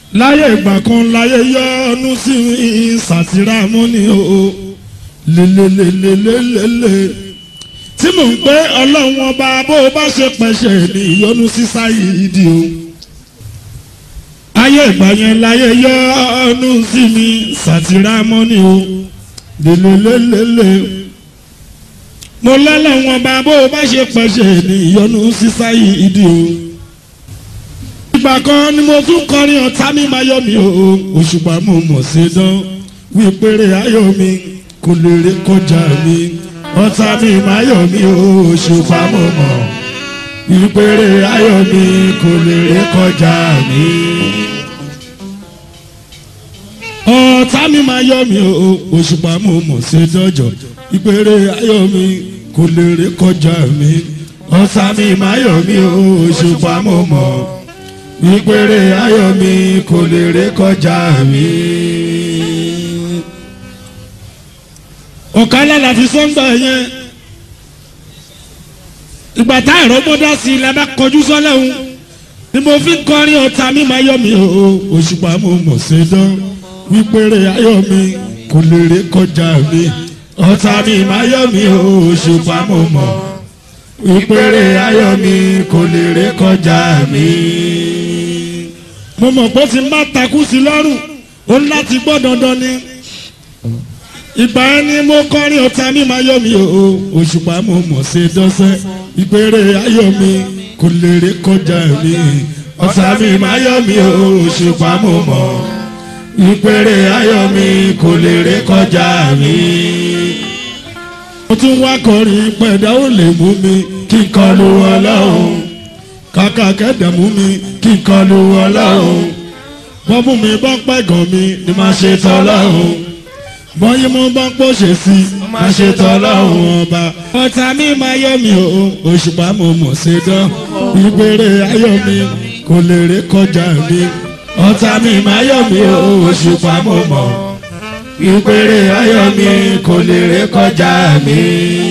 láyé ìgbà kan láyé yọ́nú sí sàtìrámọ́ ni o lélelelelelele tí mò ń pé ọlọ́run ọba bó o bá ṣe pẹ̀ṣẹ̀ ní ìyọ́nú sí sáyìídì o ayé ìgbà yẹn láyé yọ́nú sí mi sàtìrámọ́ ni o lélelelele mo lọ́lọ́run ọba bó o bá ṣe pẹ̀ṣẹ̀ ní ìyọ́nú sí sáyìídì o ìgbà kan ni mo tún kọrin ọ̀tá mi máa yọ mi o òṣùpá mo mọ̀ sí dán wípéré ayọ̀ mi kò lè rí kọjá mi ọ̀tá mi máa yọ mi o òṣùpá mo mọ̀ wípéré ayọ̀ mi kò lè rí kọjá mi. ọ̀tá mi máa yọ mi o òṣùpá mo mọ̀ sí dọ́jọ́ wípéré ayọ̀ mi kò lè rí kọjá mi ọ̀tá mi máa yọ mi o òṣùpá mo mọ̀ ìpèrè ayọ̀ mi kò lè ré kọjá mi. ọ̀kálá láti sọ́ńgbà yẹn ìgbà tá àrọ́mọdá sí i la bá kọjú sọ́lẹ́hún ni mo fi ń kọrin ọ̀tá mi máa yọ mi o òṣùpá mo mọ̀ ṣe dán ìpèrè ayọ̀ mi kò lè ré kọjá mi ọ̀tá mi máa yọ mi o òṣùpá mo mọ̀ ìpèrè ayọ̀ mi kò lè ré kọjá mi mo mọ̀ pé tí n bá takú sí lọ́rùn ó ń láti gbọ́ dandan ni ìgbà yẹn ni mo kọrin ọ̀tá mi máa yọ mi o òṣùpá mo mọ̀ ṣe dọ́sẹ́ ìpèrè ayọ̀ mi kò lè rí kọjá mi ọ̀tá mi máa yọ mi o òṣùpá mo mọ̀ ìpèrè ayọ̀ mi kò lè rí kọjá mi. mo tún wá kọrin pẹ̀dá ó lè mú mi kí n kọlu ọlọ́run kàkà kẹ́dẹ̀mú mi kí n kọlu ọlọ́run wọ́n mú mi bọ́ pẹ̀gàn mi ni máa ṣe tọ́lọ́run bọ́yìn mo bọ́ pòṣè sí máa ṣe tọ́lọ́run ọba. ọ̀tá mi máa yọ mi o òṣùpá mo mọ̀ ṣe dán ìgbére ayọ̀ mi kò lè ré kọjá mi. ọ̀tá mi máa yọ mi o òṣùpá mo mọ̀ ìgbére ayọ̀ mi kò lè ré kọjá mi.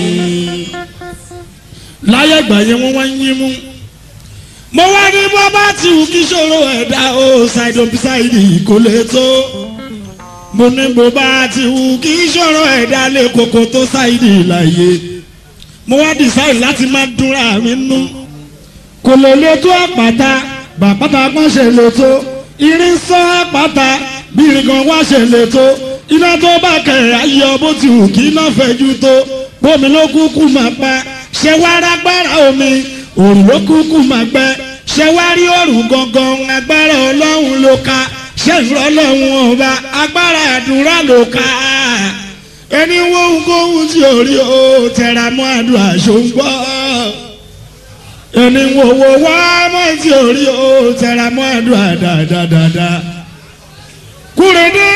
láyé ìgbà yẹn wọ́n wá ń yín mú mo wá ní bó bá ti wù kí ṣòro ẹ̀dá o ṣàìdò bísáìdì kò lè tó mo ní bó bá ti wù kí ṣòro ẹ̀dá lè koko tó ṣàìdì láàyè mo wá dìsáì láti má dúnra mi nú kò lè lè tó àpáta bàpáta kan ṣe lè tó irin sán àpáta bí irinkan wá ṣe lè tó iná tó bá kẹ̀rẹ̀ ayọ̀ bó ti wù kí iná fẹ́jú tó bómi ló kúkú máa pa ṣé wàá rágbára omi òrùn ló kúkú máa gbẹ ṣé wá rí òrùn gangan agbára ọlọ́run ló ka ṣé ìrọ̀ ọlọ́run ọba agbára àdúrà ló ka ẹni wóhun kóhun tí ò rí o tẹra mọ́ àdúrà ṣòǹgbọ́ ẹni wòwò wá mọ́ tí ò rí o tẹra mọ́ àdúrà dáadáa kúrè dé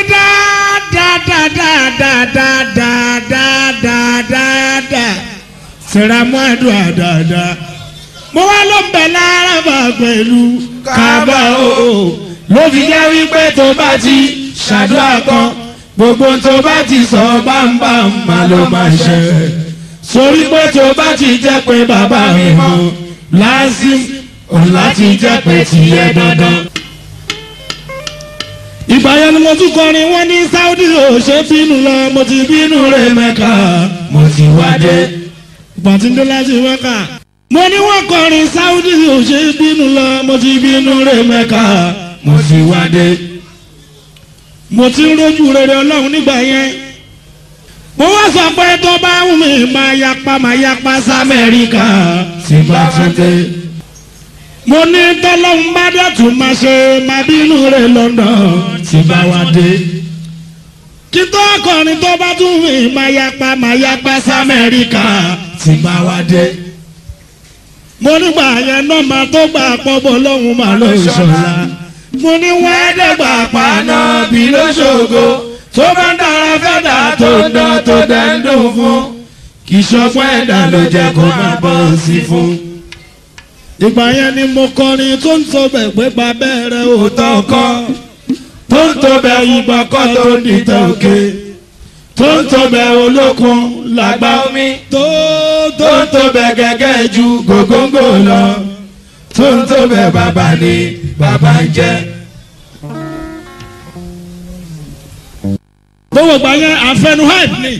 dáadáadáadáadáadáadáa tẹra mọ́ àdúrà dáadáa mo wá ló ń bẹ̀ lára bá pẹ̀lú kábà o ló fi jẹ́ wípé tó bá ti ṣàdúrà kan gbogbo tó bá ti sọ bámbám má ló máa ṣe sórí pé tó bá ti jẹ́ pé bàbá mi mọ̀ lásìm òun láti jẹ́ pé tìyẹ dandan. ìgbà yẹn ni mo tún kọrin wọn ní Saudi ò ṣe bínú lọ mo ti bínú rẹ Mẹ́kà mo ti wá dé. ìgbà tí ń dé láti Mẹ́kà mo ní wọ́n kọrin Saudi ò ṣe bínú lọ mo ti bínú rẹ Mẹ́kà mo ti wá dé. mo ti ń rojú rere Ọlọ́run nígbà yẹn mo wá sọ pé tó bá wù mí máa yapa máa yapa sí Amẹ́ríkà tí bá tún dé. mo ní tọ́lọ́hún bá dẹ̀tún máa ṣe máa bínú rẹ London tí bá wá dé. kí tó kọrin tó bá tún wù mí máa yapa máa yapa sí Amẹ́ríkà tí bá wá dé mo nígbà yẹn náà máa tó gbà pọ́bọ̀ lọ́hùn máa lọ ìṣọ̀la. mo ní wọ́n ẹ̀ẹ́dẹ́gbà paná bí lóṣogbo tó bá ń dára fẹ́dà tó ń dán tó dẹ̀ ń dùn fún. kì í ṣọpọ́ ẹ̀dá ló jẹ́ kó máa bọ́ sí fún. ìgbà yẹn ni mo kọrin tó ń tọbẹ̀ pé babẹ́rẹ́ òótọ́ kọ́ tó ń tọbẹ̀ ìgbà kọ́ tó ń dìtẹ̀ òkè tó ń tọbẹ̀ olókun làgbà omi tó tó ń tọbẹ̀ gẹ́gẹ́ ju gògóńgò lọ tó ń tọbẹ̀ bàbá ni bàbá ń jẹ́. gbogbo gbà yẹn àfẹnu hype ni.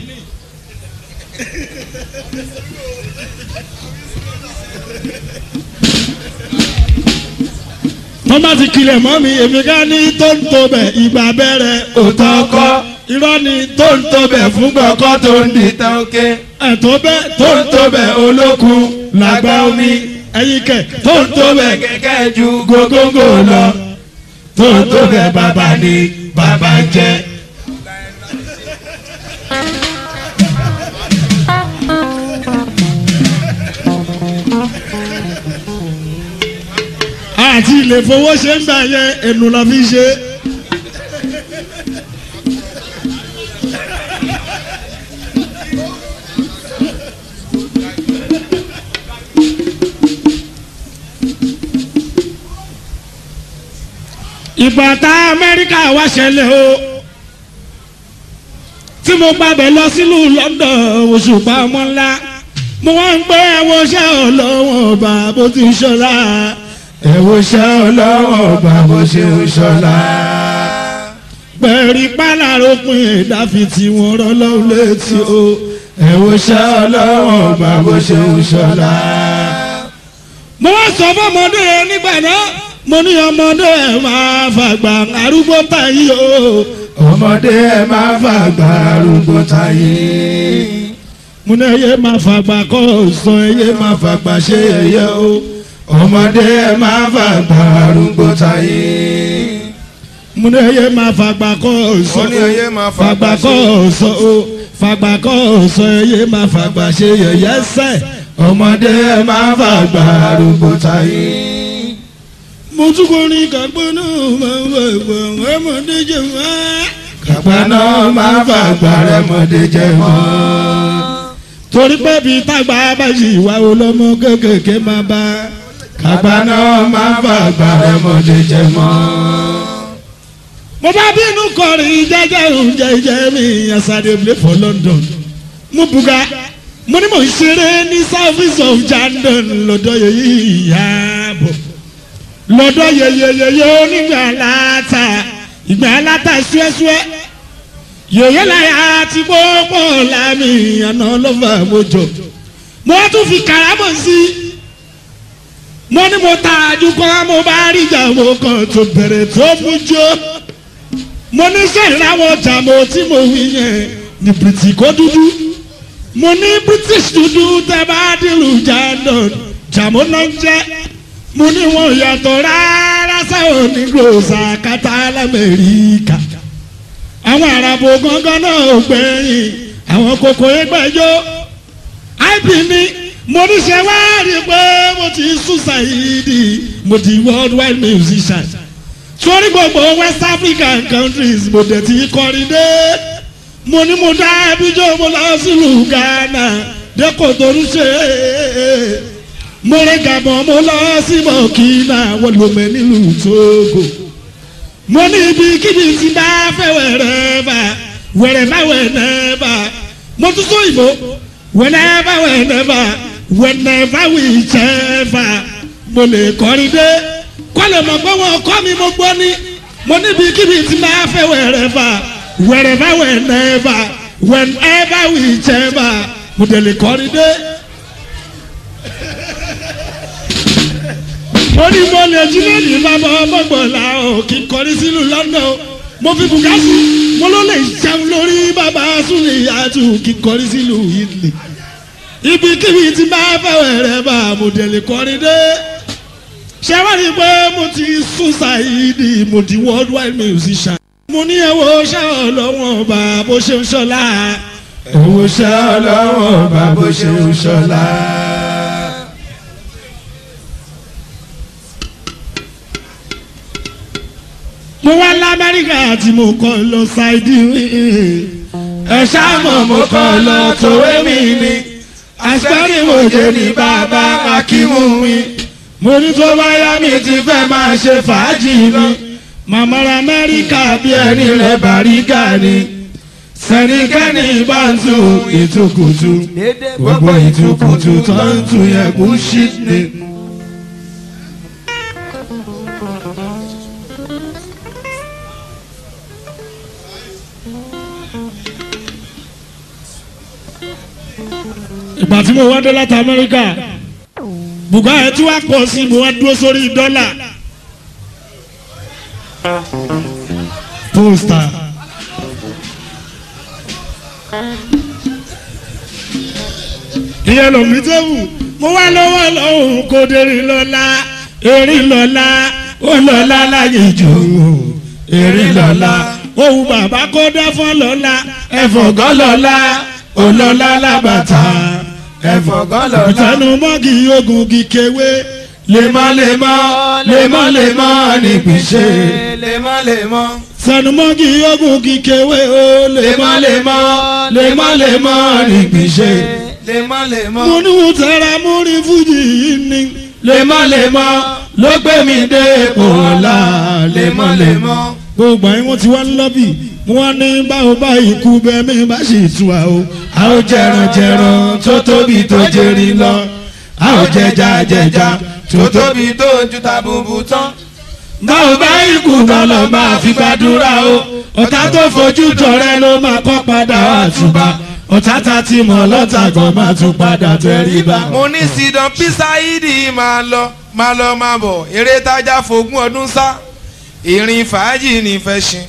wọ́n bá ti kilẹ̀ mọ́ mi èmi ká ní tó ń tó bẹ̀ ìgbà bẹ̀rẹ̀ òótọ́ kọ́ irọ́ ni tó ń tó bẹ̀ fún gbọ̀kọ́ tó ń di ìtàn òkè ẹ̀tọ́ bẹ́ tó ń tó bẹ̀ olókun làgbà omi ẹ̀yin kẹ̀ tó ń tó tó bẹ̀ bẹ̀ kẹ̀kẹ́ ju gógóńgò lọ tó ń tó bẹ̀ bàbá ni bàbá ń jẹ́. àti ilé fowó ṣe ń gbà yẹn ẹnu la fi ṣe. ìgbà tá amẹ́ríkà wá ṣẹlẹ̀ o tí mo gbàbẹ̀ lọ sílùú london òṣùpá ọmọ ńlá mo wá ń gbé ẹwọ iṣẹ́ ọlọ́wọ́n ọba bó ti ṣọlá ẹ̀wọ̀ ṣẹ́ ọlọ́wọ́ ọba bó ṣe ń ṣọlá. pẹ̀rí páláròpin ìdáfi tí wọ́n rọ́ lọ́wọ́ létí o ẹ̀wọ̀ ṣẹ́ ọlọ́wọ́ ọba bó ṣe ń ṣọlá. mo wá sọ fọmọdé yẹn nígbà náà mo ní ọmọdé ẹ máa fàgbà arúgbó tàyí o ọmọdé ẹ máa fàgbà arúgbó táyé. mo ní ẹyẹ máa fàgbà kọ́ ọ̀sán ẹyẹ máa fàgbà ṣe ẹyẹ o ọmọdé ẹ máa fàgbà arúgbó táyé. mo ní ẹyẹ máa fàgbà kọ́ ọ̀sán Ó ní ẹyẹ máa fàgbà fàgbà kọ́ ṣe- ọ̀sán o fàgbà kọ́ ọ̀sán ẹyẹ máa fàgbà ṣe yẹ̀yẹ́ sẹ́ ọmọdé ẹ máa fàgbà arúgbó táyé. mo tún kọ́ ní kàgbọ́n náà máa ń fàgbà ọmọdé jẹ̀ wá. kàgbà náà máa fàgbà rẹmọdé jẹ mọ́. torí pé bíi tágbà bá yí ìwà olómọ kékèké máa bá kàgbà náà máa fàgbà rẹmọdé jẹ mọ́. mo bá bínú kọrin jẹjẹ oúnjẹ jẹ mi asade play for london mo buga mo ní mo ń ṣeré ní service of jandon lọ́dọ̀ yẹyẹ ìyàbọ̀ lọ́dọ̀ yẹyẹyẹyẹ onígbà láta ìgbà láta ṣúẹ́ṣúẹ́ yòyẹ láyà tí gbogbo lámì àná lọ́fà mojọ mo tún fi kàrámọ̀ sí mo ní mo ta àjùkọ́ mo bá rí ìjà mo kàn tó bẹ̀rẹ̀ tó mú jó mo ní sẹ́yìn láwọn ọjà mo tí mo wí yẹn ní bìrìtì kó dúdú mo ní british dúdú tẹ bá dìrù jandon jàmó náà ń jẹ́ mo ní wọn yàtọ̀ rárá sáwọn onígbòsà kátà lamẹ́ríkà àwọn àràbò gangan náà ò gbẹ̀yìn àwọn kòkò ẹgbẹ́jọ́ ip ní mo ní ṣe wá rí i pé mo ti sùn ṣàyídì mo di worldwide musician sórí gbogbo west african countries mo dẹ̀ ti kọrin dé mo ní mo dá abijọ́ mo lọ sílùú ghana dẹ́kọ̀ tó ń ṣe mo rẹ gàbọ̀n mo lọ sí burkina wọ́n lò mẹ́ nílùú togo mo ní ibikíbi tí bá fẹ́ wẹ̀rẹ̀ bá wẹ̀rẹ̀ bá wẹ̀rẹ̀ bá mo tún sọ ìbò whenever whenever whenever whichever mo lè kọrin dé kọ́lẹ̀ mọ̀ pé wọ́n kọ́ mi mo gbọ́ ní mo níbi kíbi tí máa fẹ́ wẹ̀rẹ̀fà wẹ̀rẹ̀fà wẹ̀nẹ̀fà whenever whichever mo tẹ̀lé kọrin dé. mo ní mo lè jí lónìí bàbá ọmọgbọ̀nla o kí n kọrin sílùú London o mo fi bùkásì mo ló lè jẹun lórí bàbá súnlẹ̀ yàtú kí n kọrin sílùú Italy ibikíbi tí máa fẹ́ wẹ̀rẹ̀fà mo tẹ̀lé kọrin dé ṣé wá rí i pé mo ti sún ṣàìdì mo di worldwide musician. mo ní ẹ̀wọ̀ ṣá ọlọ́wọ́n ọba bó ṣe ń ṣọlá. ẹ̀wọ̀ ṣẹ́ ọlọ́wọ́ ọba bó ṣe ń ṣọlá. mo wá lamẹ́ríkà tí mo kọ́ lọ ṣáìdì ẹ ṣáàmọ̀ mo kọ́ lọ tòwé mi ni àṣírí mo jẹ́ ní bàbá akímú mi mo ní tó bá yá mi mi ti fẹ́ máa ṣe fàájì mi màmá ra amẹ́ríkà bí bí ẹni rẹ̀ bàríkà ni sẹ́nikẹ́ni bá ń tu ìtukùtù gbogbo ìtukùtù tó ń tu yẹn kú shit ni. ìgbà tí mo wá dé láti amẹ́ríkà bùgá ẹ̀ tí wàá pọ̀ sí mo wá dúró sórí dọ́là pósítà ìyẹn lòmí tó wù mo wá lọ́wọ́ lọ́hùn kó dérí lọ́la erin lọ́la ó lọ́la láyé jù erin lọ́la òun bàbá kó dá fún lọ́la ẹ̀fọ̀gọ́ lọ́la ó lọ́la lábàtà ẹ̀fọ̀gọ́ lọ́la. ìtẹnumọ́gì ogun kíkéwé lemọ́lemọ́ lemọ́lemọ́ nípìnṣẹ́ lemọ́lemọ́. tẹnumọ́gì ogun kíkéwé ó lemọ́lemọ́ lemọ́lemọ́ nípìnṣẹ́ lemọ́lemọ́. mo ní wọ́n tẹ̀ra mú rí fújì yìí ni lemọ́lemọ́ ló gbé mi dé ipò ọ̀la lemọ́lemọ́ gbogbo àyìn wọn ti wá lọ́bì wọn ní báwo bá ikú bẹ́ẹ̀ mi bá sì tu wa o. a ó jẹran jẹran tó tóbi tó jẹrin lọ a ó jẹja jẹja tó tó tóbi. tóbi tó ju tàbùbù tán. báwo bá ikú kan lọ máa fi gbàdúrà o ọ̀tá tó fojú jọrẹ ló máa kọ́ padà àtúbà ọ̀tá ta ti mọ̀ lọ́tà gan máa tún padà tẹríba. mo ní sidan pisaidi máa lọ máa lọ máa bọ̀ eré tájà fogún ọdún sá ìrìn fàájì ní fẹ́ ṣin.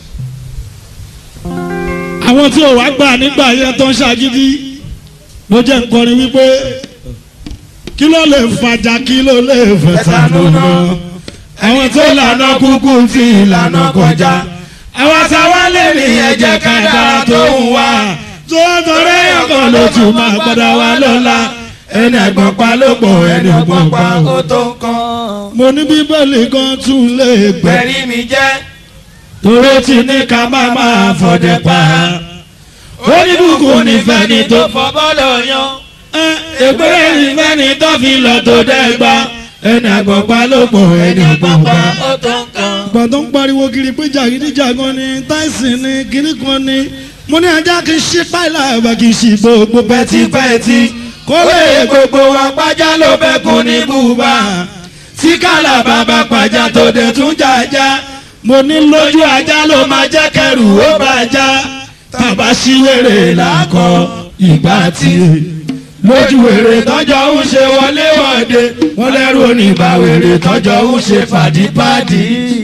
àwọn tí ò wá gbà nígbà yẹn tó ń ṣàgídí ló jẹ́ nkọrin wípé kí ló lè fàjà kí ló lè fẹ̀tà lónà àwọn tó lànà kúkú fi ìlànà kọjá àwọn táwa lè ní ẹ̀jẹ̀ kàdá tó ń wá tó tọrẹ ọkàn ló tún máa padà wá lọ́la ẹni ẹ̀gbọ́n pa ló pọ̀ ẹni ọgbọ́n pa ó ó. tó nǹkan. mo ní bíbélì kan tún lè gbẹ gbẹ̀rí mi jẹ́ tóró ti ní ká má máa fọdẹ pa ó ní bùkún nífẹ̀ẹ́ ni tó fọ bọ́ọ̀lù yan. ìpínlẹ̀ ìfẹ́ ni tó fi lọ tó dẹ́gba ẹni àgbọ̀pá ló pọ̀ ẹni àgbọ̀pá. ó tó nǹkan. ìgbà tó ń pariwo kiri pé jàgídíjàgan ni tyson ni kiri kan ni mo ní ajá kì í ṣe páìlà àbá kì í ṣe gbogbo pẹ́tipẹ́ti kó lè gbogbo wa pàjá ló bẹ́kùn ní bùbá tí kàlà bàbá pàjá tó dé tún jàjà mo ní lójú ajá ló máa jẹ́ kẹrù ó bàjá tàbá sí wèrè làkọ ìgbà tí lójú wèrè tọ́jọ́ ń ṣe wọlé wọ̀de wọ́n lẹ́rù oníbà wèrè tọ́jọ́ ń ṣe fàdípàdí.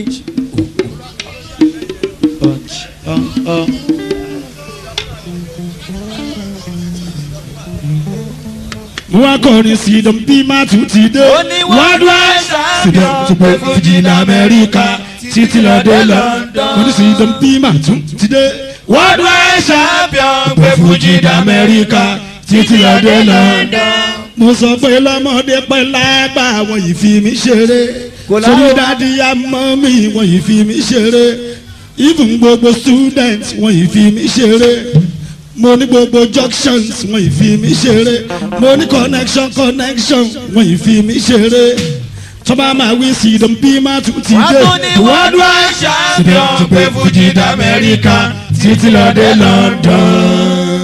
wọ́n kọrin sí i bí má tún ti dé. Ó ní wọ́n wá champion síbẹ̀ tó pé fìjì ní amẹ́ríkà títí lọ dé lọ. wọ́n ní sí i bí má tún ti dé. wọ́n dún ẹ̀ṣà champion pé fìjì ní amẹ́ríkà títí lọ dé lọ. mo sọ pé lọ́mọdé pẹ́ lágbà wọ́n yìí fi mí ṣeré. Kò láwọ̀. sórí dádì àmọ́ mi wọ́n yìí fi mí ṣeré. even gbogbo students wọ́n yìí fi mí ṣeré mo ní gbogbo junctions wọ́n yìí fi mí ṣeré mo ní connection connection wọ́n yìí fi mí ṣeré tọ́ba máa wí sí ìdán bí má tún ti wọ́n dé tún ní worldwide champion pé fújì d'Amẹ́ríkà títí lọ dé London.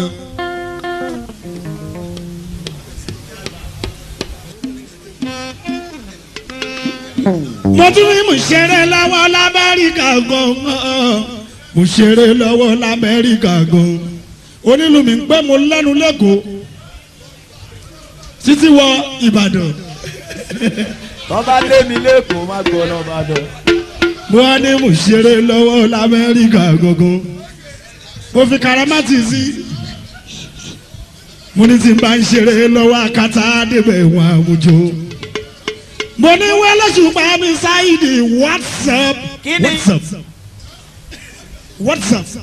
mo tún ní mo ṣeré lọ́wọ́ lamẹ́ríkà gan-an mo ṣeré lọ́wọ́ lamẹ́ríkà gan-an onílù mi ń pẹ́ mo lẹ́nu lẹ́kọ̀ọ́ títí wọ Ìbàdàn tọ́ bá lé mi lẹ́kọ̀ọ́ má gbọ́ náà bá dọ̀. mo wá ní mo ṣeré lọ́wọ́ lamẹ́ríkà gangan mo fi karamati sí mo ní tí n bá ń ṣeré lọ́wọ́ akátá débẹ̀ wọn àwùjọ mo ní wẹ́lẹ́sùpá mi ṣáìdì whatsapp Kí ni? whatsapp whatsapp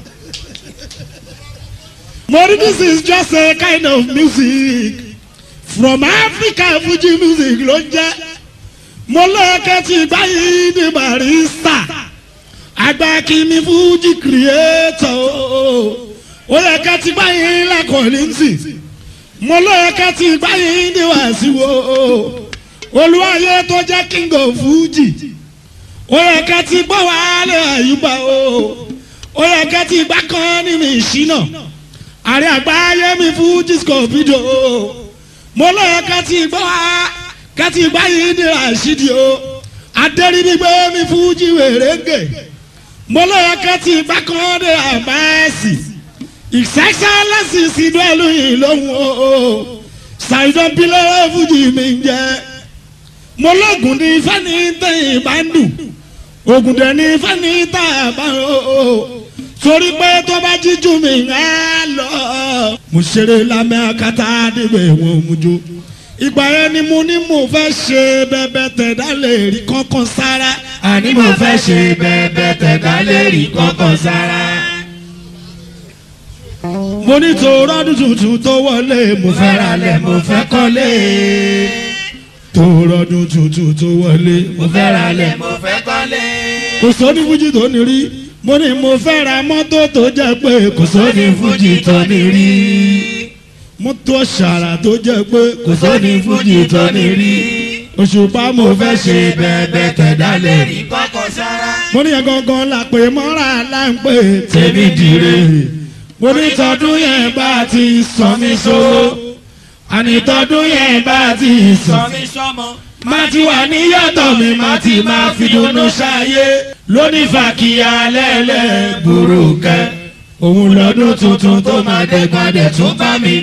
mo ní this is just a kind of music from Africa Fuji music ló ń jẹ́ mo lọ́ọ̀kẹ́ tí báyìí ní barista agbákinmi Fuji creator ó yẹ ká ti báyìí lẹ́kọ̀ọ́ nínsì mo lọ́ọ̀kẹ́ tí báyìí ní wàásù olúwayé tó jẹ́ king of Fuji ó yẹ ká ti gbọ́ wàhálà àyùbá o ó yẹ ká ti gbá kan ní mi ìṣínà àrẹ àgbáyé mi Fuji scorpido mo lọ́yọ̀ ká ti gbọ́ wá ká ti gbá yìí ní àṣìdì o adẹ́rìbígbé mi Fuji wèrèǹgè mo lọ́yọ̀ ká ti gbá kan ní àbáyèsí ìṣẹ́ṣẹ́ lẹ́sìn sínú ẹlú yìí lóhùn o ṣàìdán pílẹ̀ fújì mi ń jẹ́ mo lóògùn ní fẹ́ni tẹ̀yìn bá ń dùn ògùn dẹ̀ ní fẹ́ni tá a bá ń o torí pé tó bá jíjú mi ń á lọ. mo ṣeré lámẹ́ akátá níbẹ̀ wọ́n mú jó ìgbà yẹn ni mo ní mo fẹ́ ṣe bẹ́bẹ́ tẹ̀dá lè rí kankan sára. àní mo fẹ́ ṣe bẹ́ẹ̀bẹ́ tẹ̀dá lè rí kankan sára. mo ní tòrọ́dún tuntun tó wọlé mo mo fẹ́ fẹ́ ralẹ̀ mo fẹ́ kọ́lé. tòrọ́dún tuntun tó wọlé mo fẹ́ ralẹ̀ mo fẹ́ kọ́lé. kò sóní fújì tó ní rí mo ní mo fẹ́ ra mọ́tò tó jẹ́ pé kò sóní sóní fújì tó ní rí. mọ́tò ṣàrà tó jẹ́ pé kò sóní fújì tó ní rí. òṣùpá mo mo fẹ́ fẹ́ ṣe bẹ́ẹ̀bẹ́ tẹ̀dá lè rí kankan sára. mo ní yẹn gangan la pè mọ́ra là ń pè tèmi dire. mo ní tọdún yẹn bá ti sọ mí sówó àní tọdún yẹn bá ti sọ mí sọmọ. má ti wà ní yàtọ̀ mi má ti máa fi dùnnú ṣayé lónìí fàkìyà lẹ́lẹ́ burúkẹ́ òun lọ́dún tuntun tó máa dẹ́gbàdẹ́ tún bá mi.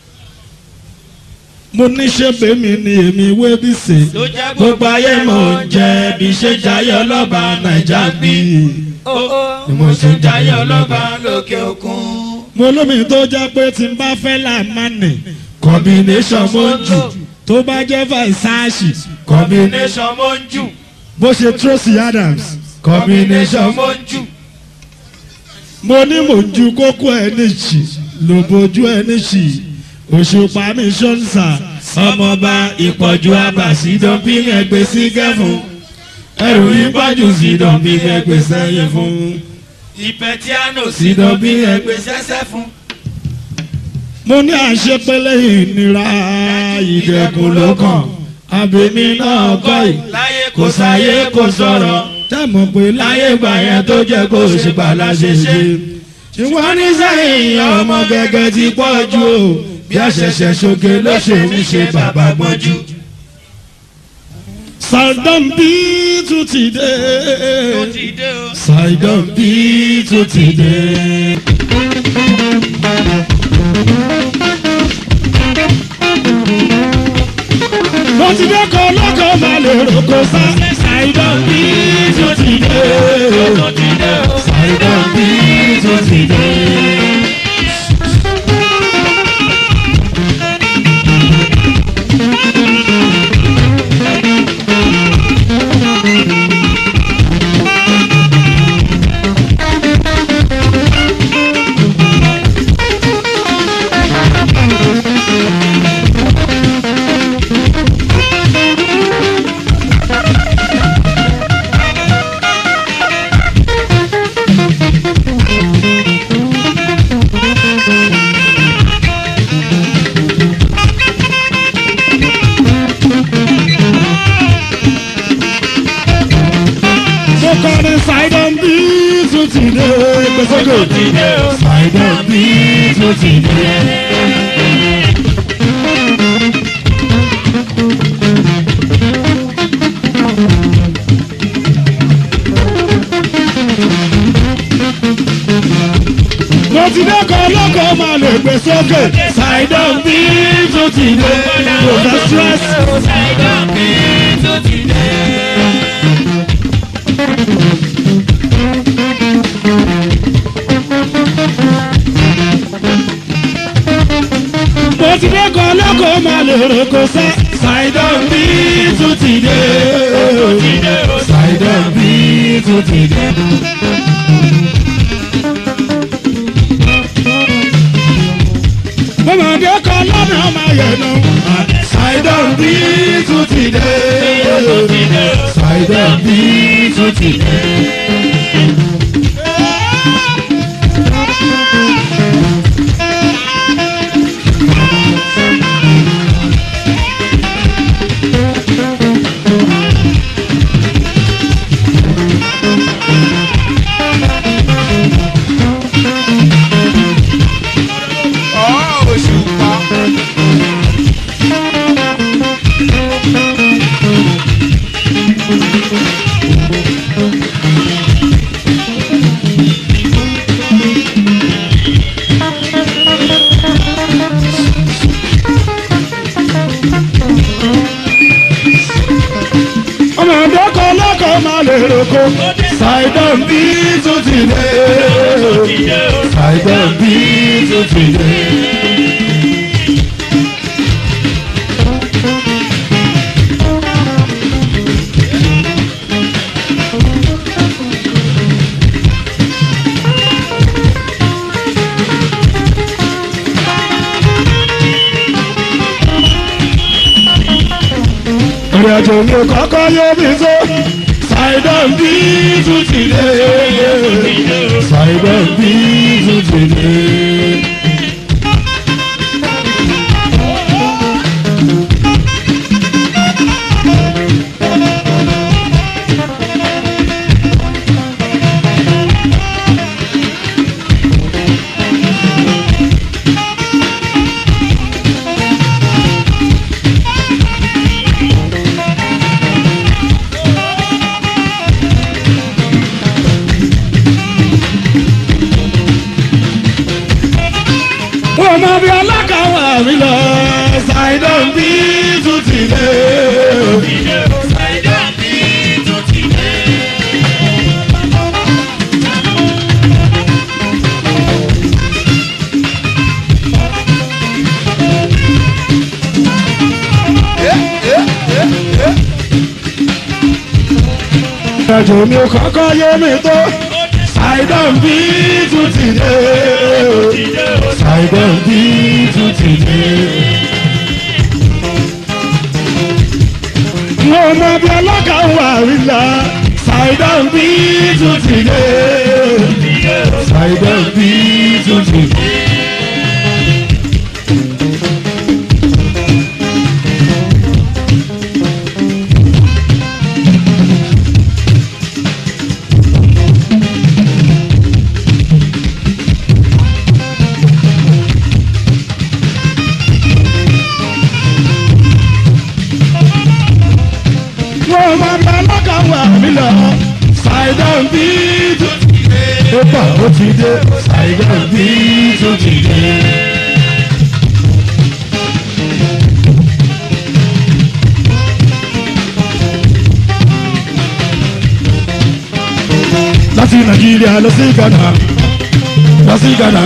mo ní ṣé bèmí ni èmi wé bí sè ló jẹ́ gbogbo ayé mò ń jẹ bí ṣe jayé ọlọ́ba nàìjà bí. ni mo ṣe ń jayé ọlọ́ba lókè òkun. mo lómi tó jẹ́ pé tí n bá fẹ́ là má nì combination mo ń jù tó bá jẹ́ Versace combination nation mo ń jù. bó ṣe Tracy Adams combination mo ń jù. mo ní mò ń ju kókó ẹ níṣì ló bójú ẹ níṣì òṣùpá mi ṣọ́nsà ọmọọba ìpọ̀jù abàṣì dọ́bí ẹgbẹ́ sí kẹfún ẹrù ìpọ́jù sí dọ́bí ẹgbẹ́ sẹ́yìn fún ìpẹ̀tíánò sí dọ́bí ẹgbẹ́. ẹgbẹ́ sẹ́sẹ́ fún. mo ní àṣepẹ́lẹ́ ìnira ìdẹ̀kùn ló kàn àbẹ̀mí náà kọ́ ì láyé kò sáyé kò sọ̀rọ̀ tẹ́mọ̀ pé láyé gbà yẹn tó jẹ́ kó ṣe pàlà ṣe ṣe. ṣùgbọ́n ní sẹ́yìn ọmọ gẹ́gẹ́ ti pọ̀ jù o bí àṣẹ̀ṣẹ̀ ṣoge ló ṣe ń ṣe bàbá gbọ́njú. Sàìdán bí tún ti dé. tó ti dé o. Sàìdán bí tún ti dé. mo ti dẹ́kọ̀ lọ́kọ̀ máa lè roko sá. Sàìdán bí tún ti dé. tó ti dé o. Sàìdán bí tún ti dé. mo kọrin Sàìdán bí tún ti dé. Gbèsòkè. ti dé o. Sàìdán bí tún ti dé. mo ti dẹ́kọ̀ lọ́kọ̀ máa lè gbé sókè. Sàìdán bí tún ti dé. kò fẹ́ stress. Sàìdán bí tó ti dé. mo ti dẹ́kọ̀ lọ́kọ̀ máa lè roko sẹ́. Sàìdán bí tún ti dé. Sàìdán bí tún ti dé. Bọ́mọdé kan lọ́nà ọmọ yẹn nù. Sàìdán bí tún ti dé. Sàìdán bí tún ti dé. ọ̀ òṣùpá. ṣàìdán bí tún ti dé ṣàìdán bí tún ti dé. ìrìn àjò mi ò kọ́kọ́ yé mi tó ṣàìdán bí tún ti dé ṣàìdán bí tún ti dé. wọ́n mọ bí alákàwà mi lọ ṣàìdán bí tún ti dé. ìrìn àjò mi ò kọ́kọ́ yé mi tó ṣàìdán bí tún ti dé. ṣàìdán bí tún ti dé. mo mọ bí alákàwà rí la ṣàìdán bí tún ti dé. ṣàìdán bí tún ti dé. wọ́n máa bá lọ́kàwá mi lọ. ṣàìdán bí tó ti dé. ó bà ó ti dé. ṣàìdán bí tó ti dé. láti nàìjíríà lọ sí ghana lọ sí ghana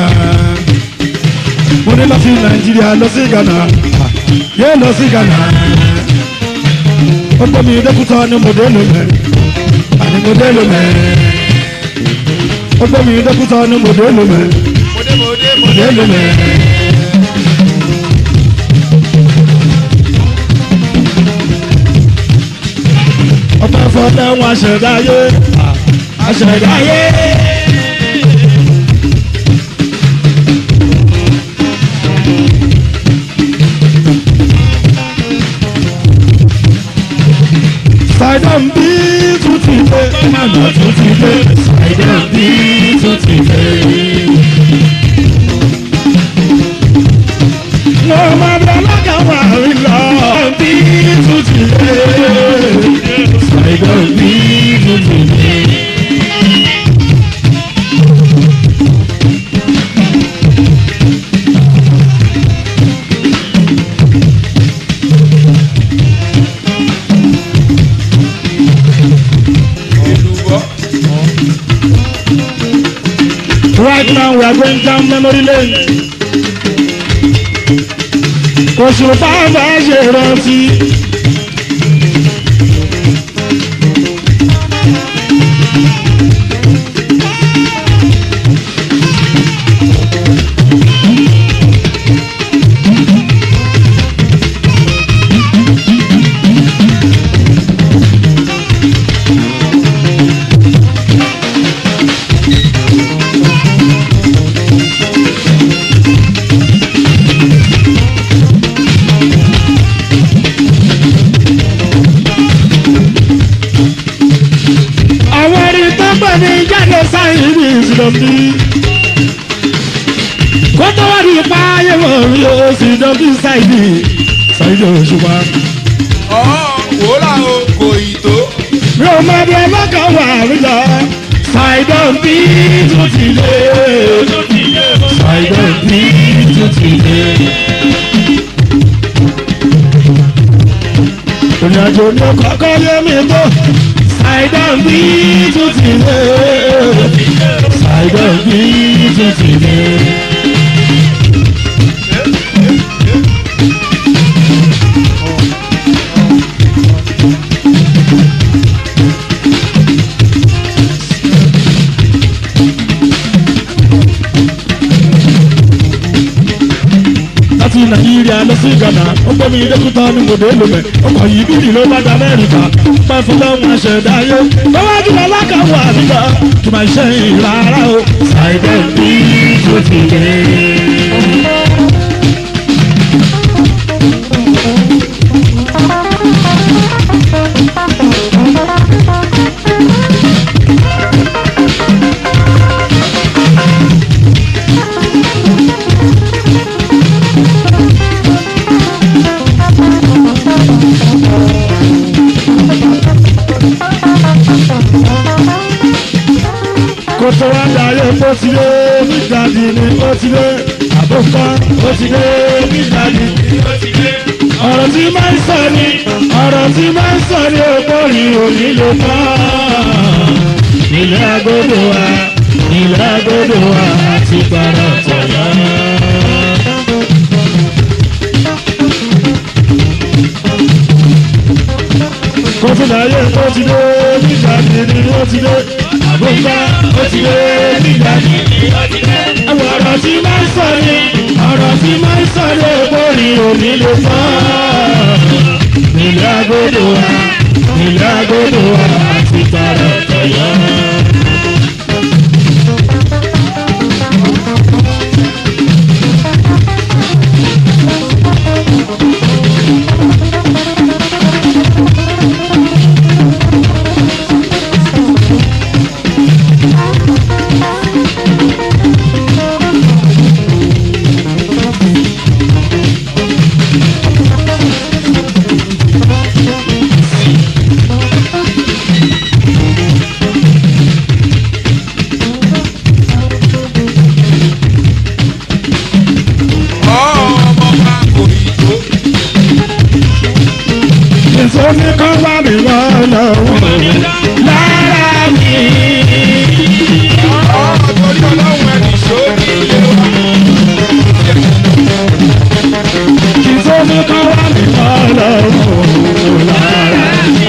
mo ní láti nàìjíríà lọ sí ghana yóò lọ sí ghana ọgbẹ́ mi dẹ́kútọ́ ni mo dé lómẹ́ àní mo dé lómẹ́ ọgbẹ́ mi dẹ́kútọ́ ni mo dé lómẹ́ mo dé lómẹ́. ọpẹ́ fọdẹ wọn aṣẹ̀dáyé aṣẹ̀dáyé. Ṣàìdán bí tún ti dé, màmá tún ti dé. Ṣàìdán bí tún ti dé. Wọ́n máa bẹ alágàwà rí lọ. Bí tún ti dé. Ṣàìdán bí tún ti dé. Right now we are going down memory lane. Oṣù bàbá ṣe rántí. Àwọn ẹni tó pè ní jáde sáyìn ní ìsìlọ́bí. Kó tó wá ní ipa ayé wọ̀ rí o ìsìlọ́bí sáyìn sáyìn òṣùpá. wòlá o kò ì tó. Mi ò mọ bí ọlọ́kàn wà rí lọ. Ṣàìdán bí tó ti lé. Ṣàìdán bí tó ti lé. Ìrìnàjò ní kọ́kọ́ yé mi tó. ṣàìdán bí tún ti dé ṣàìdán bí tún ti dé. láti nàìjíríà lọ sí ghana ó gbé mi dẹ́kútà ní mòdè lomẹ̀ ọkọ̀ yìí bíbí ló bá dá amẹ́ríkà máa fún lọ́wọ́ àṣẹ̀dá ayé lọ́wọ́ jùlọ lákàwọ̀ àbíkà kí máa ṣe ìrara o ṣàìdẹ́ bí tó ti dé. kó tó wá dayé bó ti dé nígbàdí ni ó ti dé àbúkọ́ ó ti dé nígbàdí ni ó ti dé. ọ̀rọ̀ tí máa ń sọ ni ọ̀rọ̀ tí máa ń sọ ni ògbórí òní ló mọ́. ilé agodo wa ilé agodo wa ti gbàrà tọ̀yọ́. kó tó dayé bó ti dé nígbàdí ni ó ti dé àbúkọ́ ó ti dé nígbàdí ni ó ti dé. àwọn ọ̀rọ̀ tí máa ń sọ ni ọ̀rọ̀ tí máa ń sọ ni ògbórí òní ló mọ́. ilé agodo wa ilé agodo wa ti gbàrà tọ̀yọ́. nítorí kọ́ wá mi wọ́n lọ́wọ́ lára mi. nítorí kọ́ wá mi wọ́n lọ́wọ́ lára mi.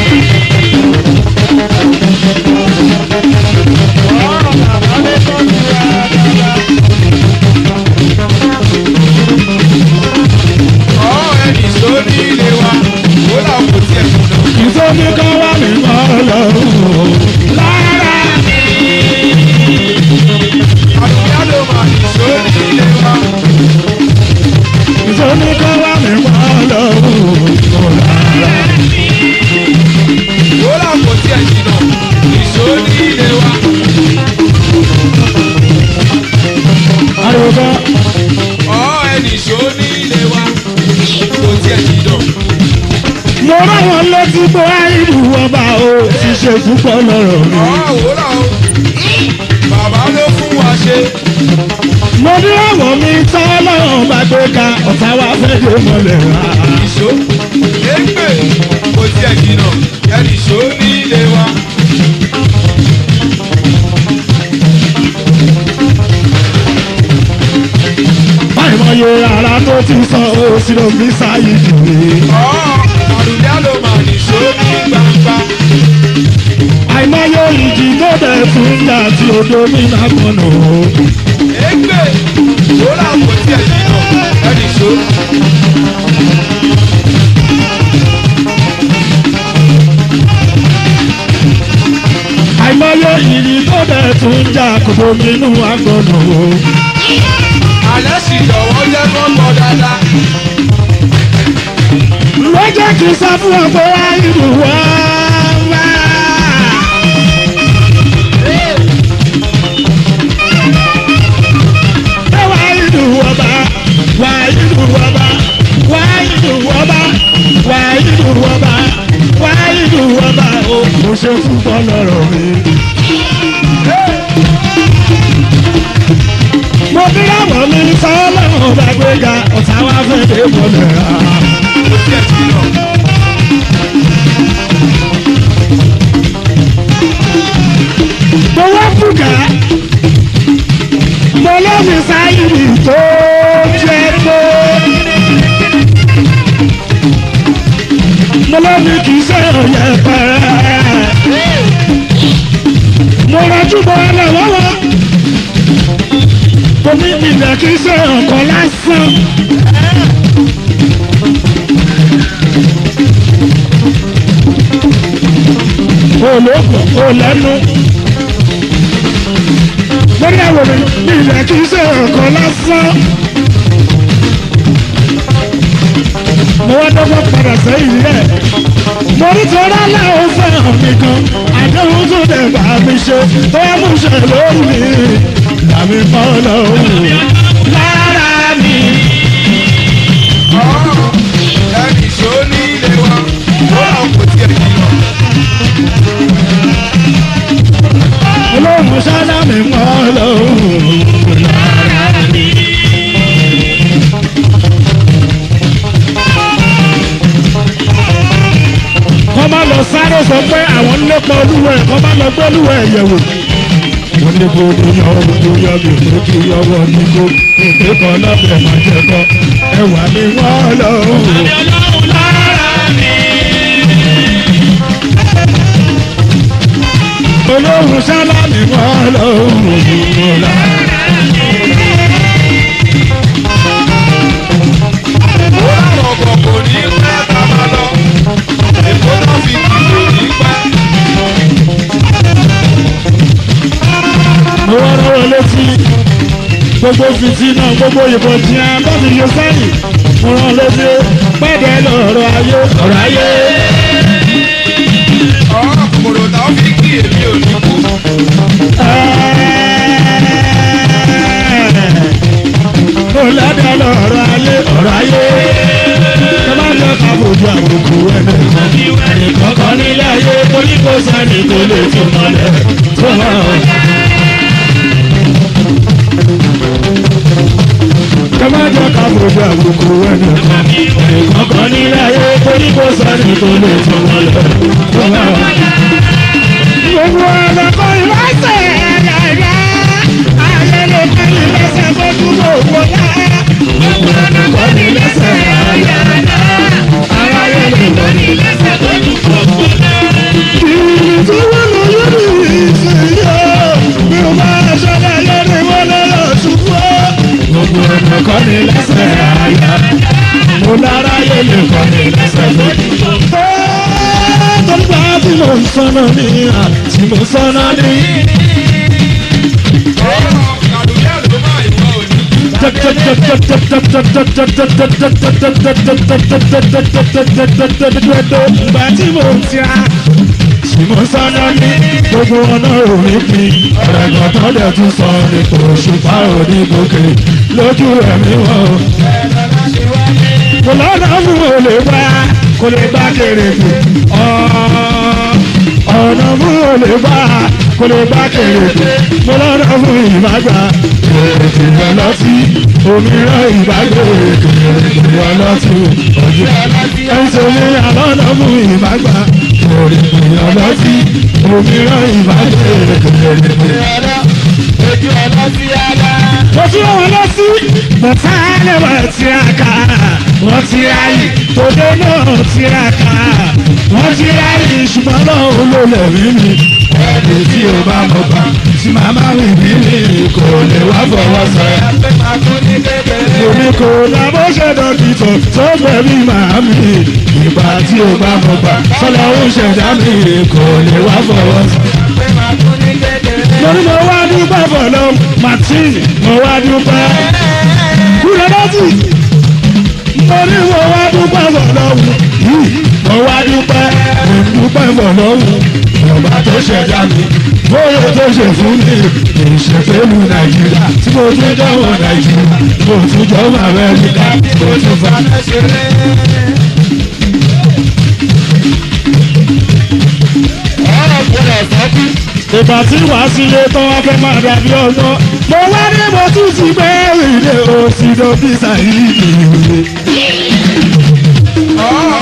nítorí kọ́ wá mi wọ́n lọ́wọ́ lára mi. nítorí kọ́ wá mi wọ́n lọ́wọ́ lára mi. ariwo kan mo ráwọn létí bó àìlú ọba o ti ṣe púpọ̀ lọ́rọ̀ mi. Bàbá ló fún wa ṣe. mo ní àwọn mi tán lọ́rùn bá gbé ka ọ̀tá wa fẹ́ dé mọ́lẹ̀ rà. ìṣó égbè kò tiẹ̀ jìnnà ẹnì ìṣó ní ilé wa. báyìí mo yẹ ara tó ti sọ ó sí ló fi sáyé jùlọ. ọ̀ àrùdá ló mà nìṣó ní gbangba. àìmọye ìjì tó dẹ̀ tún ń jà tí odò mi náà kọ̀nà o. égbè ó là kò tiẹ̀ jìnnà ẹnì ìṣó. àìmọye ìjì tó dẹ̀ tún ń jà kòtò mi nù àgọ́nà o. alẹ́ sì jọ̀wọ́ jẹ́ kọ́kọ́ dáadáa. ló jẹ́ kí n sọ fún ọ pé wá ìlú wá wá. Ẹ wá ìlú ọba wá ìlú ọba wá ìlú ọba wá ìlú ọba wá ìlú ọba o mo ṣe fúnpọ̀ lọ́rọ̀ mi. mo bí láwọn mi sọ lọ́wọ́ bá gbéga ọ̀tá wa fẹ́ dé mọ́lẹ̀ rà. kò tiẹ̀ jìnnà. mo wá bùkà mo lọ́ọ̀mì sáyìrì tó jẹ́ pé mo lọ́ọ̀mì kì í sọ̀rọ̀ yẹn pẹ́rẹ́ mo rọjú bọ́ ẹ lọ́wọ́ mo ní ìbílẹ̀ kì í sọ̀rọ̀ kan lásán. olóògùn olẹ́nu lórí àwòrán ní ilẹ̀ kì í ṣe ọ̀kan lásán. mo wá dọ́gbọ́n padà sẹ́yìn rẹ̀ mo ní torí aláwọ̀ fẹ́ràn mi gan àdéhùn tó dẹ̀ bá mi ṣe tó yẹ mú ṣe lórí mi làmì mọ́ lọ́wọ́ lára mi. ẹnì ṣó ní ilé wa ó lọ kò tiẹ̀ jìnnà. olóhùn sálámì mọ́ lọ́wọ́ lára mi. kọ́ máa lọ sáré sọ pé àwọn ń lépa olúwẹ̀ kọ́ máa lọ gbé olúwẹ̀ yẹ̀wò. wọ́n ní kó ní yọ ohun tó yọ mí ló kí ọwọ́ ní kó ìpè kan lọ́bẹ̀ máa jẹ kọ́ ẹwà mi wọ́n lọ. olóhùn sálámì wọ́n lọ. ó láwọn ọkọ̀ kò ní pẹ́ ká máa lọ. èkó náà fi kìlò ní pẹ́. mo wá rọrọ létí gbogbo fìtínà gbogbo ìbọn tí a bá fi yọ sẹ́yìn mo rán létí pẹ́ẹ́dẹ́ lọ́rọ̀ ayé ọ̀rọ̀ ayé. ọ̀rọ̀ kòkòrò táwọn fi kí èmi ò ní kú. mo lẹ́dẹ̀ lọ́rọ̀ ayé ọ̀rọ̀ ayé. ẹ má jẹ́ ká fojú àbùkù ẹnìkan ẹnìkan kan nílé ayé torí kò sẹ́ni tó lè fi mọ́lẹ̀ tó hàn. ẹ má jẹ́ ká fojú àbùkù ẹnìkan ẹnìkan kan nílé ayé torí kò sẹ́ni tó lè fi mọ́lẹ̀ tó hàn. gbogbo ọ̀nà kan ìwáṣẹ̀ ẹ̀yà ayé ló kọ́ ìlẹ́sẹ̀ tó dúró wọlé. gbogbo ọ̀nà kan ìlẹ́sẹ̀ ẹ̀yà ayé ló kọ́ ìlẹ́sẹ̀ tó dúró wọlé. ìrìn tí wọ́n lọ lórí ìṣèyọ bí o bá ṣọlá lórí wọlé lọ ṣubú. gbogbo ọ̀nà kan ìlẹ́sẹ̀ ẹ̀yà mo lára yé lè kọ́ ìlẹ́sẹ̀ tó dúró wọlé tọ́gbà tí mo ń sọ́nà ní à tí mo sọ́nà ní. ọ̀rọ̀ kàdúyà ló máa ìwọ òní. Ìgbà tí mo ń tira tí mo sọ́nà ní gbogbo ọ̀nà òní pin ọ̀rẹ́gbọ̀n tó dẹ̀ tún sọ ní kò ṣùpá òní gòkè lójú ẹ̀mí wọn kò lọ́nà fún olè bá kò lè bá kéré jù ọ̀nà fún olè bá kò lè bá kéré jù mo lọ́nà fún ìbágbà kèrèkè ọlọ́tí òmíràn ìbágbà kèrèkè ọlọ́tí ojú ẹ̀sùn ní àlọ́nà fún ìbágbà kèrèkè ọlọ́tí òmíràn ìbágbà kèrèkè ojú ọlọ́ sí ara. mo tún wọn lọ sí bọ̀tá lẹ́wọ̀ tiraka wọ́n ti ráyè tòde náà tiraka wọ́n ti ráyè ṣùgbọ́n náà olólè rí mi ẹni tí o bá mọ̀ bá tí màmá mi bí mi kò lè wá fọwọ́ sọ̀rọ̀. pé máa tún ní kékeré. Èmi kò lábọ́ ṣe dọ́kítọ̀ tó gbẹ̀mí màámi. Ìgbà tí o bá mọ̀ gbà sọ́lá ó ṣẹ̀dá mi kò lè wá fọwọ́ sọ̀rọ̀ pé máa tún ní kékeré. lórí mo wá dúpẹ́ fọlọ́ martin mo wá dúpẹ́ kúrẹ́dọ́tì lórí mo wá dúpẹ́ fọlọ́ yìí mo wá dúpẹ́ mo dúpẹ́ fọlọ́ ọba tó ṣẹ̀dá mi bóyá tó ṣe fún mi ìṣèpélu nàìjíríà tí mo tún jọ̀wọ́ nàìjíríà mo tún jọ̀wọ́ amẹ́ríkà mo tún fa. ọ̀rọ̀ gbọ́dọ̀ sọ́kú. ìgbà tí wàá sílé tó wá fẹ́ máa dàbí ọgbọ́n mo wá ní mo tún ti gbé ìdè òsì dókítà yìí nìyí. ọ̀rọ̀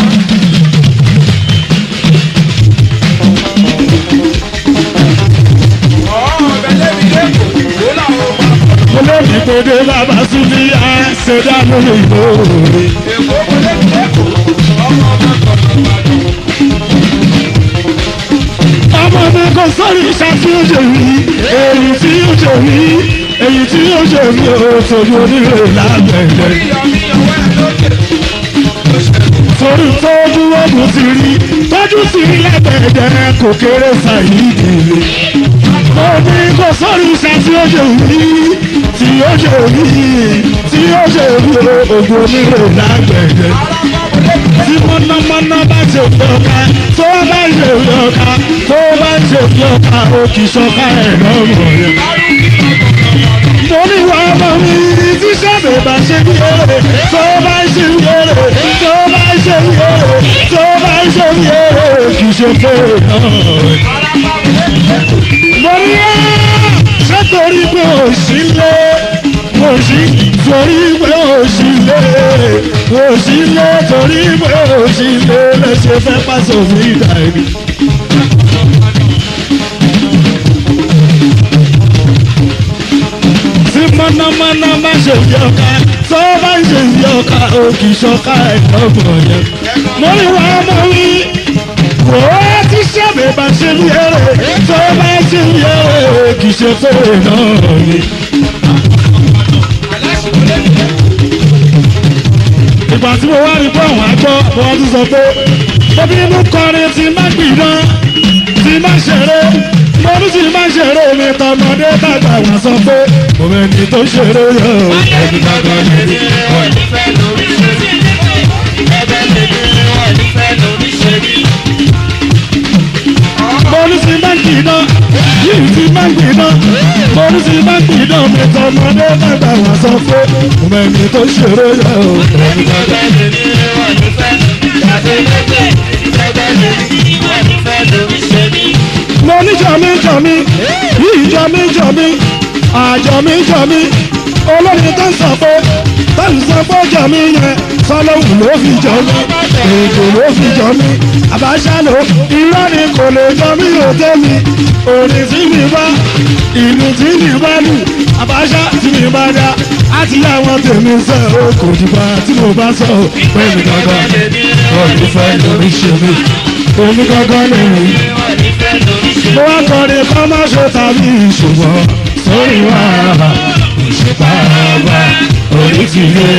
ọ̀rọ̀ pèdè bàbá súnmí àṣẹdá lórí ìlóore. ọmọ mi kò sọ́rí iṣẹ́ tí ó ṣe rí èyí tí ó ṣe rí èyí tí ó ṣe rí o torí onílé lágbẹ̀dẹ. torí tójú ogun ti rí tójú ti rí lágbẹ̀dẹ kò kéré sàyídì lé. mo ní kò sọ́rí iṣẹ́ tí ó ṣe rí tí ó ṣe rí tí ó ṣe rí o ogun onílé lágbẹ̀dẹ tí mọ̀nàmọ́ná bá ṣe fi ọ̀ka tó bá ṣe fi ọ̀ka tó bá ṣe fi ọ̀ka ó kì í ṣọ̀ka ẹ̀ lọ́rùn rẹ̀. mo ní wà ọmọ mi tí sábẹ̀ bá ṣe bí èrè tó bá ṣe bí èrè tó bá ṣe bí èrè tó bá ṣe bí èrè kì í ṣe pé náà rẹ̀. mo ní ẹ́ ṣé torí pé òṣì lé òṣì torí pé òṣì lé òṣì lé torí pé òṣì lé lẹ́sẹ̀ fẹ́ pàṣẹ òfin ìdá ẹni. tí mọ̀nàmọ́ná bá ṣe fi ọ̀ka tó bá ń ṣe fi ọ̀ka òkì ṣọ̀ka ẹ̀dọ́gbọ̀n yẹn. mo ní wàá mọ̀ wí wò ó tí sábẹ̀ bá ṣe bí eré tó bá ṣe bí eré kì í ṣe fèrè náà ni. ìgbà tí mo wá rí pé àwọn àgbọ̀ mo wá tún sọ pé bóbí inú kọrin ti má gbìdán ti má ṣeré mo ní ti má ṣeré mi tọmọdé tàgbà wá sọ pé mo mẹ́ni tó ṣeré yọ ẹni tàgbà lè rí. mo ní ti má gbìdán yìí ti má gbìdán mo ní ti má gbìdán mi tọmọdé tàgbà wá sọ pé mo mẹ́ni tó ṣeré yọ ẹni tàgbà lè rí. mo ní jọmí jọmí yìí jọmí jọmí àjọmí jọmí olórin tó ń sọ pé tó ń sọ pé jọmí yẹn sọlọ́hùn ló fi jọmí èdè ló fi jọmí àbáṣálò irọ́ ni kò lè jọmí òtẹ́ mi òní tí mi bá ìlú tí mi bá lù àbáṣá tí mi bá dá àti àwọn tèmi sọ ó kò dìgbà tí mo bá sọ pẹ̀lú gangan ọ̀dùn fẹ́ lórí ṣe mí omi gangan lè rí mo wá kọrin kọ́ má ṣe tàbí ṣùgbọ́n sórí wa ìṣèpàrọ̀bà orí ti lé.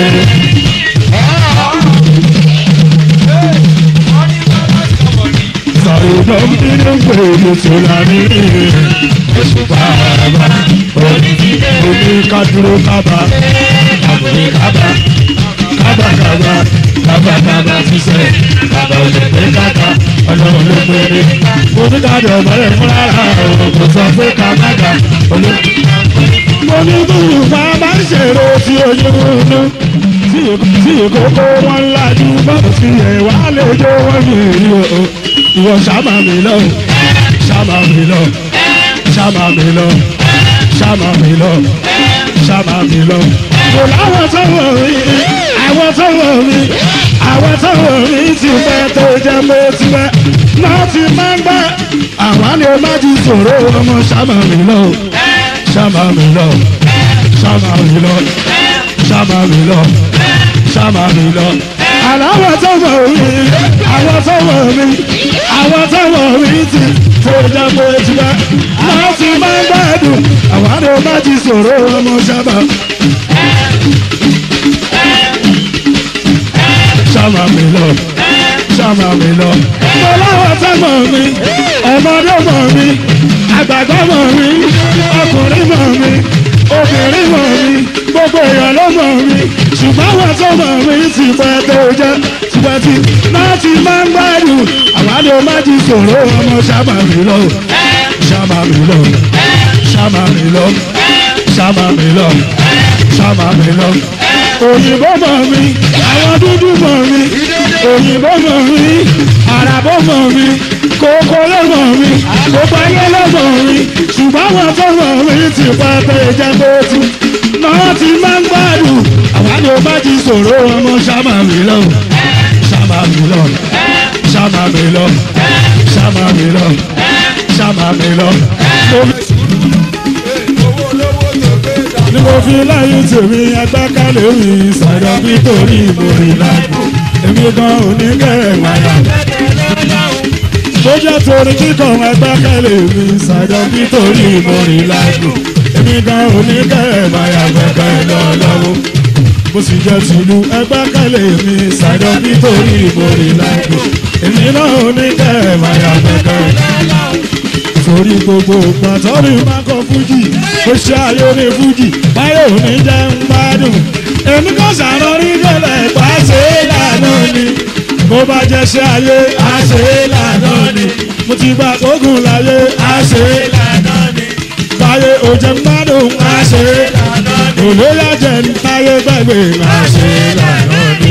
Sàrùdọ̀ nínú gbèrè tó lárí ìṣèpàrọ̀bà orí ti lé. Omi kádúró kábà, àbúrò kábà, kábà kábà, kábà kábà sísẹ̀, kábà òṣèlú kábà ọlọ́run ló péré. mo ní ká dọ̀ bọ́lẹ̀ fún rárá o kò sọ pé ká má dà olú. mo ní bùrù bá bá ń ṣèrò tí oyún inú tí ìkókó wọn lajú bọ́ọ̀ sí ẹ̀ wá lè jó wọ́n mi rí o. ìwọ ṣàmà mi lọ ṣàmà mi lọ ṣàmà mi lọ ṣàmà mi lọ ṣàmà mi lọ. kò láwọn tó wọ̀ mí àwọn tó wọ̀ mí àwọn tó wọ̀ mí ti fẹ́ tó jẹ́ pé ti fẹ́ náà ti máa ń gbà àwọn ni ó má ti sòro ọmọ ṣàmà mi lọ ṣàmà mi lọ ṣàmà mi lọ ṣàmà mi lọ ṣàmà mi lọ. Àláwọ̀ tó wọ̀ mí, àwọn tó wọ̀ mí, àwọn tó wọ̀ mí ti tó jẹ́ pé ti fẹ́ náà ti máa ń gbàdùn àwọn ni ó má ti sòro ọmọ ṣàmà. ṣàmà mi lọ ṣàmà mi lọ. mo láwọn sẹ́mọ̀ mi ọmọdé mọ̀ mi àgbàgbọ́ mọ̀ mi ọkùnrin mọ̀ mi obìnrin mọ̀ mi gbogbo èèyàn ló mọ̀ mi ṣùgbọ́n àwọn tó mọ̀ mi ti pẹ́ tó jẹ́ tipẹ́ tí láti máa ń gbádùn àwọn àdó má ti sọ̀rọ̀ ọmọ ṣàmà mi lọ ṣàmà mi lọ ṣàmà mi lọ ṣàmà mi lọ ṣàmà mi lọ òyìnbó mọ̀ mi àwọn dúdú mọ̀ mi òyìnbó mọ̀ mi àràbó mọ̀ mi kókó ló mọ̀ mi gbogbo ayé ló mọ̀ mi ṣùgbọ́n àwọn tó mọ̀ mi ti pa pé jẹ́ kó tu náà ti máa ń gbádùn àwọn àdó bá ti sọ̀rọ̀ ọmọ ṣàmà mi lọ ṣàmà mi lọ ṣàmà mi lọ ṣàmà mi lọ ṣàmà mi lọ. ni mo fi láyé tèmi agbákalẹ̀ mi sàdọ̀ bí torí mo rí lágbo èmi gan oníkẹ́rẹ̀ wáyà. bójá torí kíkọ́ agbákalẹ̀ mi sàdọ̀ bí torí mo rí lágbo èmi gan oníkẹ́rẹ̀ wáyà gbẹ̀gbẹ̀ lọ́lọ́wọ́ mo sì jẹ́ tìlú agbákalẹ̀ mi sàdọ̀ bí torí mo rí lágbo èmi náà oníkẹ́rẹ̀ wáyà gbẹ̀gbẹ̀ lọ́lọ́wọ́ torí gbogbo pàtọ́rì máa kọ fújì ó ṣe ayé ní fújì báyọ̀ ní jẹ́ ń gbádùn èmi kò sàrọ̀ rí gẹ́lẹ́ pàṣẹ lànà ni bó bá jẹ́ ṣe ayé àṣẹ lànà ni mo ti gba ogun láyé àṣẹ lànà ni báyé ò jẹ́ ń gbádùn àṣẹ lànà ni olóyè jẹ́ ń táyé gbàgbé àṣẹ lànà ni.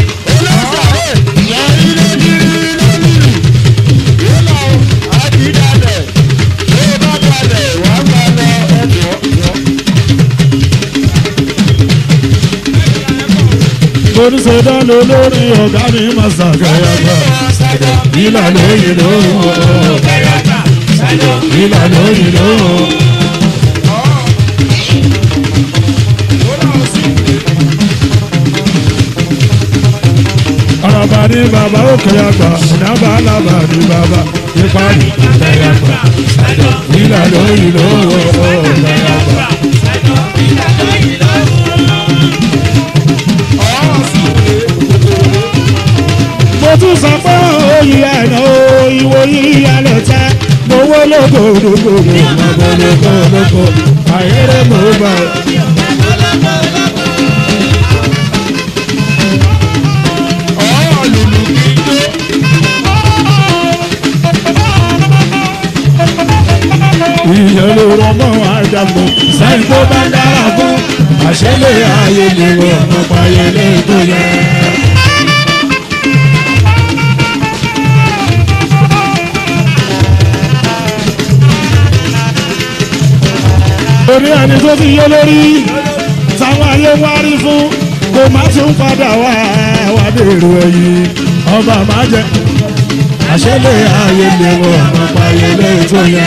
oníṣẹ́dán lórí ọ̀gá mi máa ṣàgẹ́yàgbà ìlà lóyìn lóhùn ìlà lóyìn lóhùn. Àràbà ní bàbá òkè àgbà, ìnábà alábà ní bàbá, ipa ní òkè àgbà, ìlà lóyìn lóhùn òkè àgbà. mo tún sọ pé òyì ẹ̀nà ìwò yíyalẹ̀ tẹ́ gbowó lóko lóko lóko lóko lóko àyẹ̀rẹ̀ mọ̀ bá. ìyẹn ló rọmọ àjàgbọ̀ sẹ́yìn tó bá dára fún àṣẹlẹ̀ ayé lè wọ̀ ọ̀pọ̀ ayẹlẹ̀ tó yẹ. orí ẹni tó ti yé lórí táwọn ayé wá rí fún kò má tún padà wá wá dèrò ẹ̀yìn ọba má jẹ àṣẹlẹ̀ ayé lè wọ ọmọ payẹlẹ tó yẹ.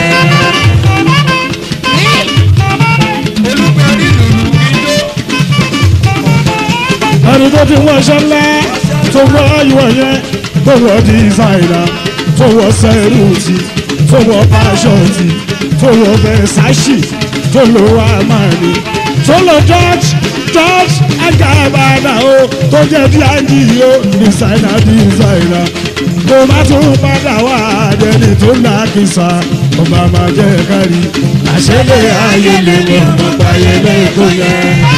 ẹni tó ti wọ aṣọ ńlá tó wọ ìwọ yẹn tó wọ dísáìnà tó wọ sẹ́rùtì tó wọ pàṣọtì tó wọ bẹ́sáṣì tó lọ àmàlì tó lọ george george agabana o tó jẹ́ díàjì o dísáìnà dísáìnà kò má tún padà wá àdẹni tó lákìsà ọba máa jẹ́ kárí àṣẹlẹ̀ ayé lè mọ̀ ọmọ payẹlẹ tó yẹ.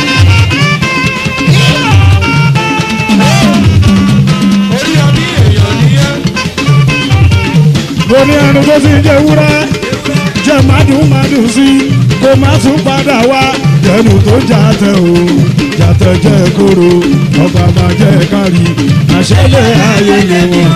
mo ní ẹnu tó ti jẹ wúrẹ́ jẹ mádùn mádùn sí kó má tún padà wá jẹnu tó jàtẹ o jàtẹ jẹ kóró ọba máa jẹ kárí àṣẹlẹ̀ ayé lè wọ̀.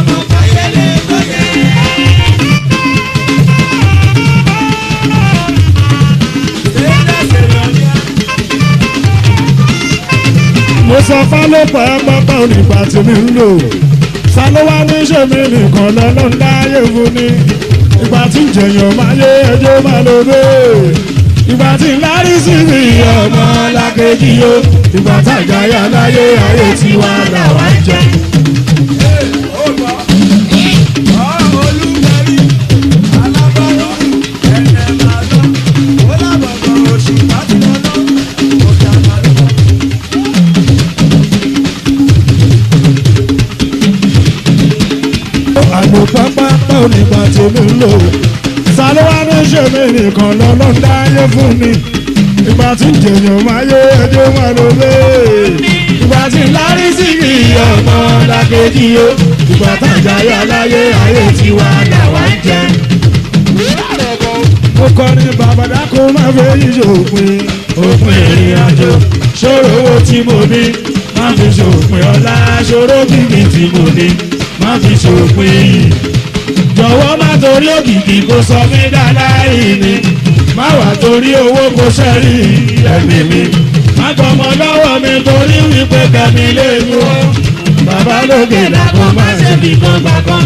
mo sọ fálọ́pọ̀ ẹ pápá onígbà tí mi ń lò sálọ́wá ní ṣe mi nìkan lọ́nà láyé fún ni ìgbà tí jẹ̀yàn máa yé ẹjọ́ máa lò dé ìgbà tí lárí sí mi ọmọ lákejì yó ìgbà tàjáyà láyé ayé tiwa làwa ń jẹ. àlò pápá onígbà tí mi ń lò sálọ́wá ní ṣe mi nìkan lọ́nà dáyé fún mi ìgbà tí jẹ̀yàn máa yé ẹjọ́ máa lò lé ìgbà tí lárí sí mi ọmọ lákejì yó ìgbà tàjáyà láyé ayé tiwa làwa ń jẹ. mo kọrin bàbàdà kó má fẹ́ yíyọ òpin òpin ìrìn àjò ṣòro owó tí mo ní má fi ṣòpin ọ̀la ṣòro kìkì tí mo ní má fi ṣòpin yìí jọ̀wọ́ má torí òkìkí kó sọ mí dáadáa ìní má wà torí owó kó sẹ́rí ẹ̀mí mi má gbọmọ lọ́wọ́ mi torí wípé kẹ́mi lè mú o bàbá lókè làkó má ṣe fi kan gbà kan.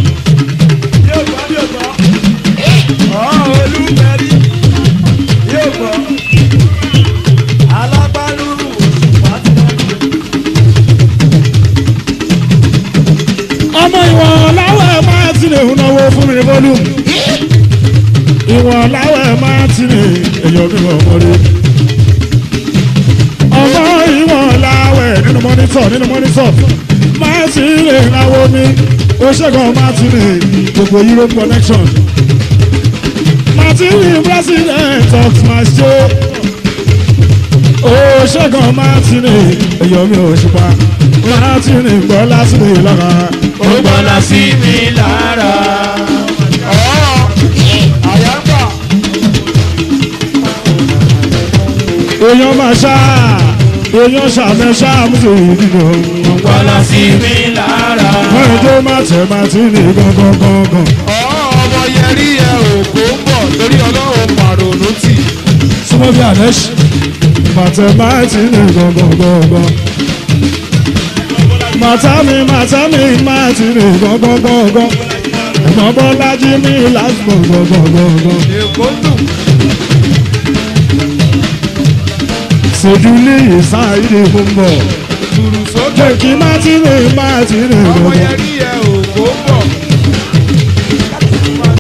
Olúmẹ̀rí yóò gbọ́. volume ìwọ̀n láwẹ̀ máa ti rìn èèyàn mi wọ̀ mọ́rí. ọmọ ìwọ̀n láwẹ̀ nínú mọ́nítọ̀ nínú mọ́nítọ̀ máa ti rìn láwọ́ mi ó ṣẹ́gun máa ti rìn gbogbo Europe connection. Martin president of my state. ó ṣẹ́gun máa ti rìn èèyàn mi ò ṣùpá máa ti rìn gbọ́ láti rìn lára. ó gbọ́dọ̀ sí mi lára. àyàgbà èèyàn máa ṣá èèyàn ṣàmẹ ṣáàmùsù ìdìbò ó gbọ́dọ̀ sí mi lára. wọ́n ẹjọ́ máa tẹ̀ máa ti ní gangan gangan ọmọ yẹrí ẹ òkú ń bọ̀ torí ọlọ́run pàrònú tì. súnmọ́ bí àlẹ́ṣì màtẹ̀ máa ti ní gangan gangan màtá mi màtá mi máa ti ní gangan gangan ẹ̀gbọ́n bọ́lájí mi láti gangan gangan èkó dùn. ṣèjúlé ìsáyìí mú bọ̀ tùrù sókè. jẹ́ kí má ti ní má ti ní ọmọ gangan. yẹrí ẹ òkú